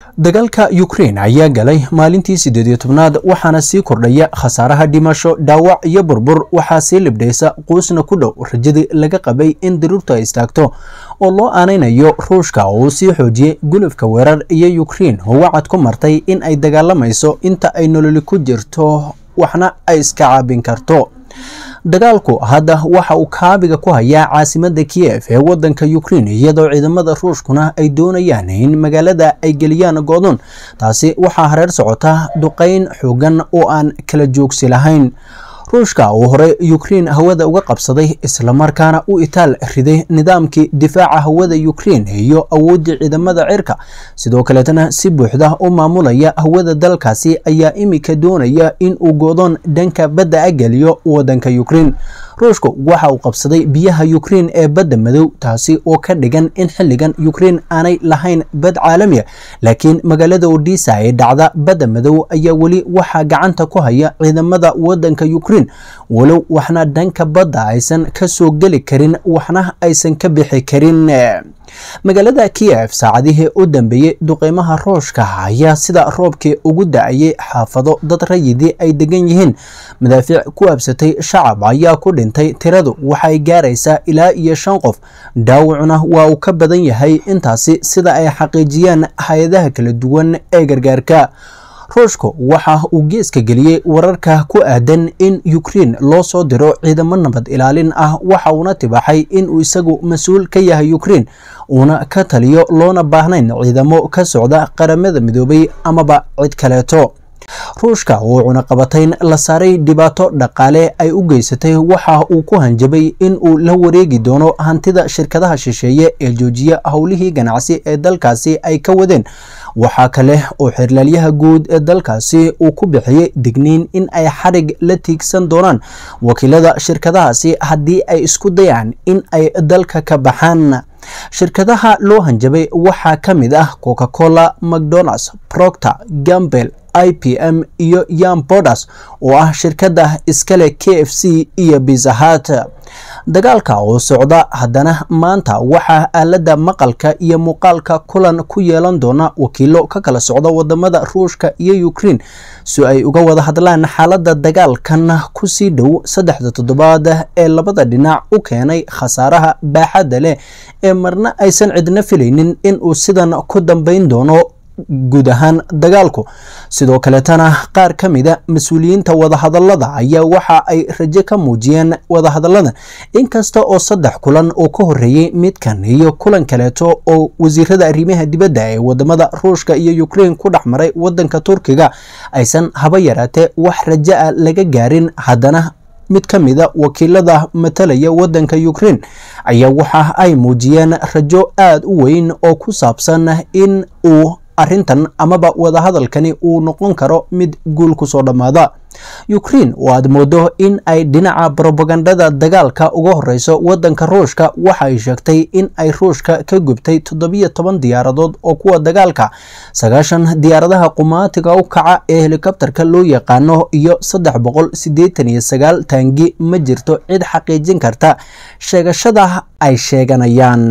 dagaalka ukraine ayaa galay maalintii siddeed iyo tobnaad waxaana sii kordhaya khasaaraha dhimasho dhaawac iyo burbur waxaa sii libdhaysa quusna ku dhow rajadii laga qabay in daruurtu ay istaagto oo loo aanaynayo ruushka oo uu sii xoojiyey gulufka weerar iyo ukraine oo wacad ku martay in ay dagaalamayso inta ay nololi ku jirto waxna ay iska caabin karto dagaalku hadda waxa uu kaabiga ku hayaa caasimada kiev ee wadanka ukraine iyadoo ciidamada ruushkuna ay doonayaan in magaalada ay geliyaan goodon taasi waxaa hareer socota duqeyn xoogan oo aan kala joogsi lahayn ruushka uu hore ukraine hawada uga qabsaday islamarkaana u itaal riday nidaamkii difaaca hawada ukraine iyo awooddii ciidamada cirka sidoo kaleetana si buuxda u maamulaya hawada dalkaasi ayaa imika doonaya in uu goodoon dhanka badda a geliyo wadanka ukraine ruushku waxa uu qabsaday biyaha ukraine ee badda madow taasi oo ka dhigan in xilligan ukraine aanay lahayn bad caalamiya laakiin magaalada odisa ee dhacda badda madow ayaa weli waxaa gacanta ku haya ciidamada wadanka ukraine walow waxna dhanka badda aysan ka soo geli karin waxna aysan ka bixi karin magaalada kiev saacadihii u dambeeyey duqeymaha ruushka ayaa sida roobkii ugu da-ayay xaafado dad rayidii ay degan yihiin madaafiic ku absatay shacab ayaa ku dhintay tiradu waxay gaaraysaa ilaa iyo shan qof dhaawacuna waa uu ka badan yahay intaasi sida ay xaqiijiyaan hay-adaha kala duwan ee gargaarka ruushku waxa uu geeska geliyey wararka ku aadan in ukraine loo soo diro ciidamo nabad ilaalin ah waxa uuna tibaaxay inuu isagu mas-uul ka yahay ukraine uuna ka taliyo loona baahnayn ciidamo ka socda qaramada midoobay amaba cid kaleeto ruushka oo cunaqabatayn la saaray dhibaato dhaqaale ay u geysatay waxa uu ku hanjabay in uu la wareegi doono hantida shirkadaha shisheeye ee joojiya howlihii ganacsi ee dalkaasi ay ka wadeen waxaa kale oo xirlaalyaha guud ee dalkaasi uu ku bixiyey digniin in ay xadhig la tiigsan doonaan wakiilada shirkadahaasi haddii ay isku dayaan in ay dalka ka baxaan shirkadaha loo hanjabay waxaa ka mid ah coca cola mcdonalds proctor gambel i p m iyo yam bodas oo ah shirkadda iskale k f c iyo bizahat dagaalka oo socda haddana maanta waxaa aaladda maqalka iyo muuqaalka kulan ku yeelan doona wakiilo ka kala socda wadamada ruushka iyo ukraine si ay uga wada hadlaan xaaladda dagaalkan kusii dhow saddexda toddobaad ee labada dhinac u keenay khasaaraha baaxadda leh ee marna aysan cidna filaynin in uu sidan ku dambayn doono guud ahaan dagaalku sidoo kaleetana qaar ka mida mas-uuliyiinta wadahadalada ayaa waxa ay rajo ka muujiyeen wadahadalladan inkasta oo saddex kulan oo ka horeeyey midkan iyo kulan kaleeto oo wasiirada arrimaha dibadda ee wadamada ruushka iyo ukraine ku dhex maray wadanka turkiga aysan haba yaraatee wax rajo a laga gaarin haddana mid ka mida wakiilada matalaya wadanka ukraine ayaa waxa ay muujiyeen rajo aada u weyn oo ku saabsan in uu arrintan amaba wadahadalkani uu noqon karo mid guul kusoo dhammaada ukraine oo aad moodo in ay dhinaca brobagandada dagaalka uga horeyso wadanka ruushka waxa ay sheegtay in ay ruushka ka gubtay toddobiyo toban diyaaradood oo kuwa dagaalka sagaashan diyaaradaha qumaatiga u kaca ee helikobterka loo yaqaano iyo saddex boqol siddeetan iyo sagaal taangi ma jirto cid xaqiijin karta sheegashada ay sheeganayaan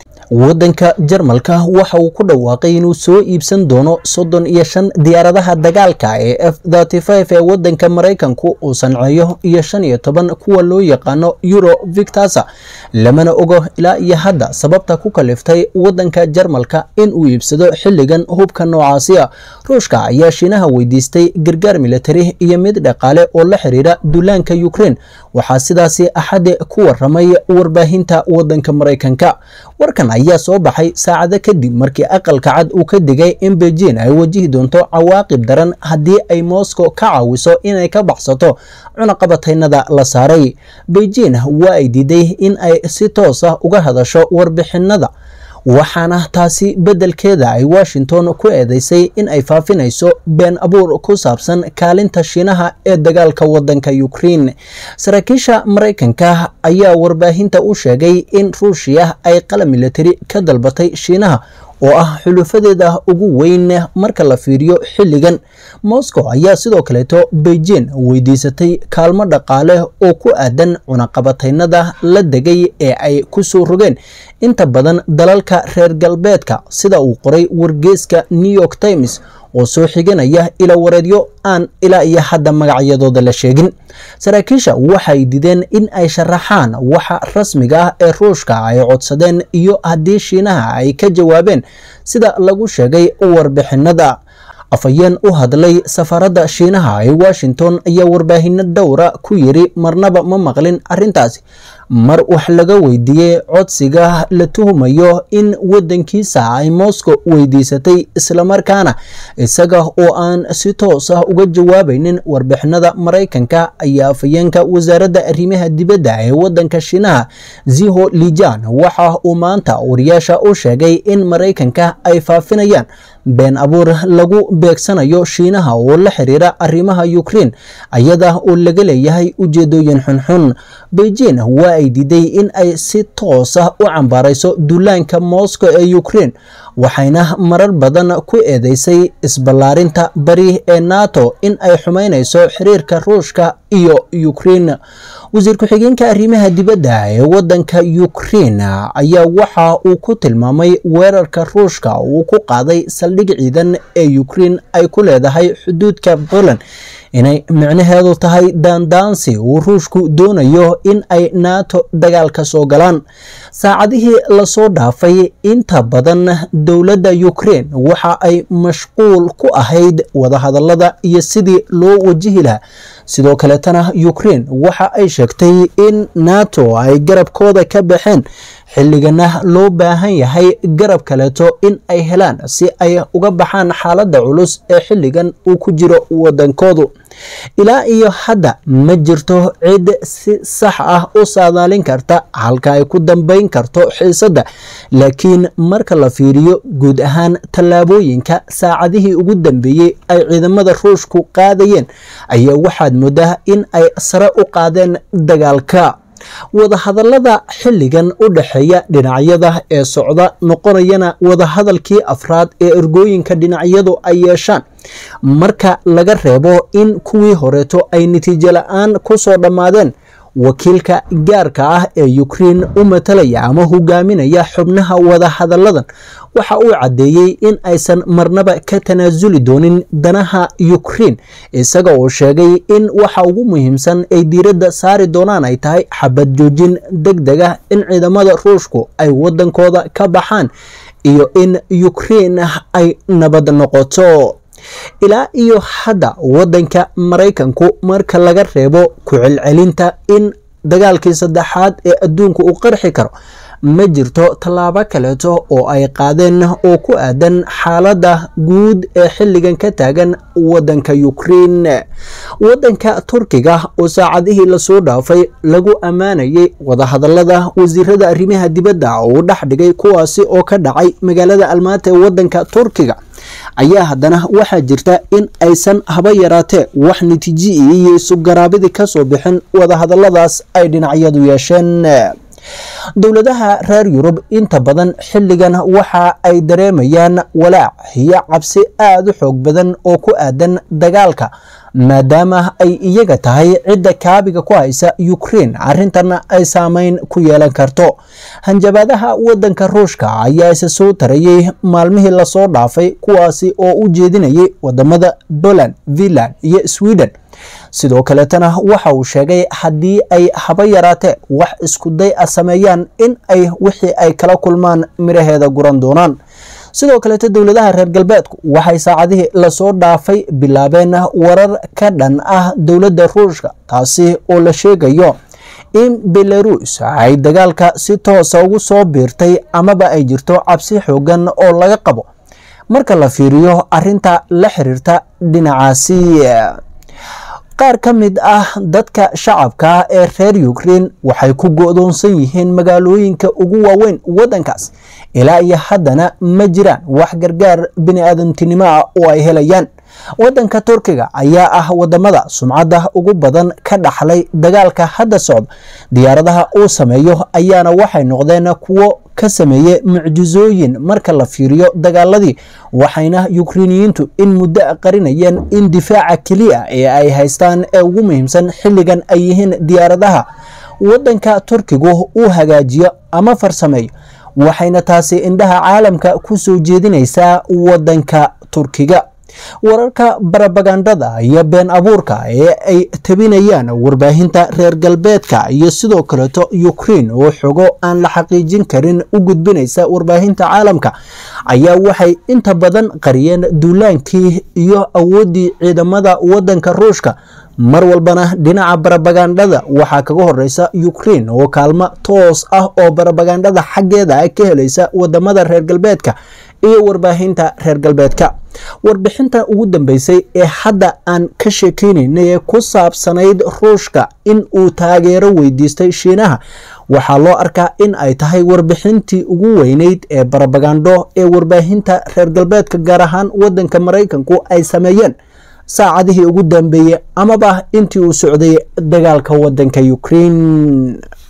wadanka jarmalka waxa uu ku dhawaaqay inuu soo iibsan doono soddon iyo shan diyaaradaha dagaalka ee f thirty five ee wadanka maraykanku uu sanceeyo iyo shan iyo toban kuwa loo yaqaano euro victasa lamana ogo ilaa iyo hadda sababta ku kaliftay wadanka jarmalka in uu iibsado xilligan hubka noocaasi a ruushka ayaa shiinaha weydiistay gargaar militari iyo mid dhaqaale oo la xiriira duulaanka ukraine waxaa sidaasi axade ku waramay warbaahinta wadanka maraykanka warkan ayaa soo baxay saacado kadib markii aqalka cad uu ka digay in beijing ay wajihi doonto cawaaqib daran haddii ay moscow ka caawiso inay ka baxsato cunaqabataynada la saaray beijing waa ay diiday in ay si toos ah uga hadasho warbixinada waxaana taasi beddelkeeda ay washington ku eedeysay in ay faafinayso been abuur ku saabsan kaalinta shiinaha ee dagaalka wadanka ukraine saraakiisha maraykanka ayaa warbaahinta u sheegay in ruushiya ay qalab militari ka dalbatay shiinaha oo ah xulufadeeda ugu weyn marka la fiiriyo xilligan moscow ayaa sidoo kaleeto beijing weydiisatay kaalmo dhaqaale oo ku aadan cunaqabataynada la degay ee ay ku soo rogeen inta badan dalalka reer galbeedka sida uu qoray wargeeska new york times oo soo xiganaya ila wareedyo aan ilaa iyo hadda magacyadooda la sheegin saraakiisha waxay dideen in ay sharaxaan waxa rasmiga ah ee ruushka ay codsadeen iyo haddii shiinaha ay ka jawaabeen sida lagu sheegay warbixinada afhayeen u hadlay safaradda shiinaha ee washington ayaa warbaahinno dhowra ku yiri marnaba ma maqlin arrintaasi mar wax laga weydiiyey codsiga la tuhumayo in waddankiisa ay moscow weydiisatay islamarkaana isaga oo aan si toos ah uga jawaabaynin warbixinada maraykanka ayaa afhayeenka wasaaradda arrimaha dibadda ee waddanka shiinaha ziho lijan waxa uu maanta wariyaasha u sheegay in maraykanka ay faafinayaan been abuur lagu beegsanayo shiinaha oo la xiriira arrimaha ukrein ayada oo laga leeyahay ujeedooyin xunxun beijing waa ay diiday in ay si toos ah u cambaarayso duulaanka moscow ee ukrein waxayna marar badan ku eedeysay isballaarinta bari ee nato in ay xumaynayso xiriirka ruushka iyo ukrein wasiir ku-xigeenka arrimaha dibadda ee waddanka ukrein ayaa waxa uu ku tilmaamay weerarka ruushka uu ku qaaday saldhig ciidan ee ukrein ay ku leedahay xuduudka poland inay micnaheedu tahay daandaansi uu ruushku doonayo in ay nato dagaal ka soo galaan saacadihii lasoo dhaafay inta badan dowladda ukrein waxa ay mashquul ku ahayd wadahadalada iyo sidii loo wajihi lahaa sidoo kaleetana ukrein waxa ay sheegtay in nato ay garabkooda ka baxeen xilligana loo baahan yahay garab kaleeto in ay helaan si ay uga baxaan xaaladda culus ee xilligan uu ku jiro waddankoodu ilaa iyo hadda ma jirto cid si sax ah u saadaalin karta halka ay ku dambayn karto xiisadda laakiin marka la fiiriyo guud ahaan tallaabooyinka saacadihii ugu dambeeyey ay ciidamada ruushku qaadayeen ayaa waxaad moodaa in ay sare u qaadeen dagaalka wadahadalada xilligan u dhexeeya dhinacyada ee socda noqonayana wadahadalkii afraad ee ergooyinka dhinacyadu ay yeeshaan marka laga reebo in kuwii horeeto ay natiijo la-aan ku soo dhammaadeen wakiilka gaarka ah ee ukrein u matalaya ama hogaaminaya xubnaha wadahadalladan waxa uu caddeeyey in aysan marnaba ka tanaasuli doonin danaha ukrein isaga oo sheegay in waxa ugu muhiimsan ay diiradda saari doonaan ay tahay xabad joojin deg deg ah in ciidamada ruushku ay waddankooda ka baxaan iyo in ukrein ay nabad noqoto ilaa iyo hadda waddanka maraykanku marka laga reebo ku celcelinta in dagaalkii saddexaad ee adduunka uu qarxi karo ma jirto tallaabo kaleeto oo ay qaadeen oo ku aadan xaaladda guud ee xilligan ka taagan waddanka ukrein waddanka turkiga oo saacadihii lasoo dhaafay lagu ammaanayay wadahadallada wasiirada arrimaha dibadda oo u dhex dhigay kuwaasi oo ka dhacay magaalada almaata ee waddanka turkiga ayaa haddana waxaa jirta in aysan haba yaraatee wax natiiji iyo isugaraabidii ka soo bixin wadahadalladaas ay dhinacyadu yeesheen dowladaha reer yurub inta badan xilligan waxa ay dareemayaan walaac iyo cabsi aada u xoog badan oo ku aadan dagaalka maadaama ay iyaga tahay cidda kaabiga ku haysa ukrein arrintanna ay saameyn ku yeelan karto hanjabaadaha waddanka ruushka ayaa isa soo tarayey maalmihii lasoo dhaafay kuwaasi oo u jeedinayay wadamada poland finland iyo sweden sidoo kaleetana waxa uu sheegay haddii ay haba yaraatee wax iskuday a sameeyaan in ay wixii ay kala kulmaan miraheeda guran doonaan sidoo kaleeto dowladaha reer galbeedku waxay saacadihii lasoo dhaafay bilaabeen warar ka dhan ah dowladda ruushka taasi oo la sheegayo in belarus ay dagaalka si toosa ugu soo biirtay amaba ay jirto cabsi xoogan oo laga qabo marka la fiiriyo arinta la xiriirta dhinacaasi qaar ka mid ah dadka shacabka ee reer ukrein waxay ku go-doonsan yihiin magaalooyinka ugu waaweyn waddankaas ilaa iyo haddana ma jiraan wax gargaar bini-aadantinimo ah oo ay helayaan waddanka turkiga ayaa ah wadamada sumcadda ugu badan ka dhaxlay dagaalka hadda socda diyaaradaha uu sameeyo ayaana waxay noqdeen kuwo ka sameeyey mucjisooyin marka la fiiriyo dagaaladii waxayna yukrainiyiintu in muddo qarinayeen in difaaca keliya ee ay haystaan ee ugu muhiimsan xilligan ay yihiin diyaaradaha waddanka turkigu uu hagaajiyo ama farsameeyo waxayna taasi indhaha caalamka ku soo jeedinaysaa waddanka turkiga wararka barabagandada iyo been abuurka ee ay tabinayaan warbaahinta reer galbeedka iyo sidoo kaleeto ukrain oo xogo aan la xaqiijin karin u gudbinaysa warbaahinta caalamka ayaa waxay inta badan qariyeen duulaankii iyo awooddii ciidamada waddanka ruushka mar walbana dhinaca barabagandada waxaa kaga horeysa ukrain oo kaalmo toos ah oo barabagandada xaggeeda ka helaysa wadamada reer galbeedka iyo warbaahinta reer galbeedka warbixinta ugu dambeysay ee hadda aan ka sheekeynayna ee ku saabsanayd ruushka in uu taageero weydiistay shiinaha waxaa loo arkaa in ay tahay warbixintii ugu weyneyd ee barabagando ee warbaahinta reer galbeedka gaar ahaan wadanka maraykanku ay sameeyeen saacadihii ugu dambeeyey amaba intii uu socday dagaalka wadanka ukrain